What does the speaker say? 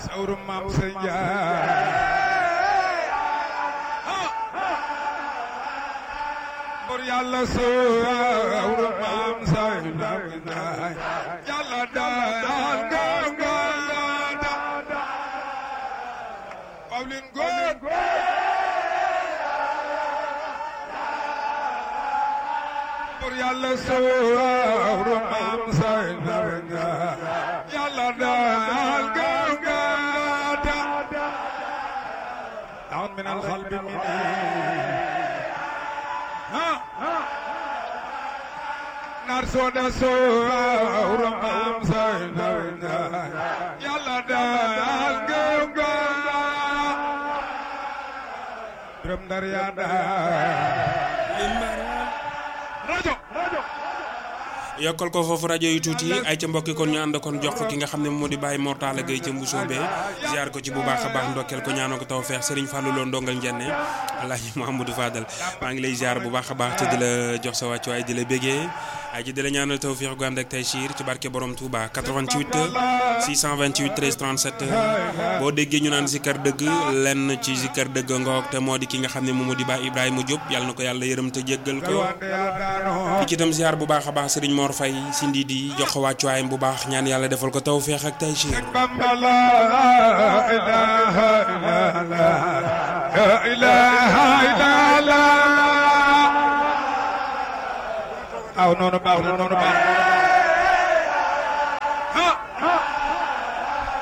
sawru maam sa njaay bur yàlla sawru maam sa njaay yàlla daal gonga da Pawlin góor bur yàlla sawru maam sa njaay yàlla daal gonga da down min alxalbi mini nar sooda sawru maam sa njaay yàlla daal gonga biram ndar yaa daal rajo yokkal ko foofu rajo yi tuuti ay ca mbokki kon ñu ànd kon jox ko ki nga xam ne moo di bàyyi Mortala Gueye ca Mbusoobe ziar ko ci bu baax a baax ndokkeel ko ñaanoo ko taw feex Serigne Fallou Lo ndongal njenne Alaaji Mouhamadou Fadal maa ngi lay ziar bu baax a baax te di la jox sa wàccu ay di la bégee ay ji di la ñaanal taw feex gu ànd ak tey siir ci barke borom Touba 88 628 13 37 boo déggee ñu naan zikkar dëgg lenn ci zikkar dëgg ngoog te moo di ki nga xam ne moom moo di Baay Ibrahima Diop yàlla na ko yàlla yërëm te jéggal ko di ci itam ziar bu baax a baax Serigne Mor Faye si ndi di jox ko wàccuwaayam bu baax ñaan yàlla defal ko taw feex ak tay siir Bamba la ilaha illallah la ilaha illallah aw noonu baax na noonu baax na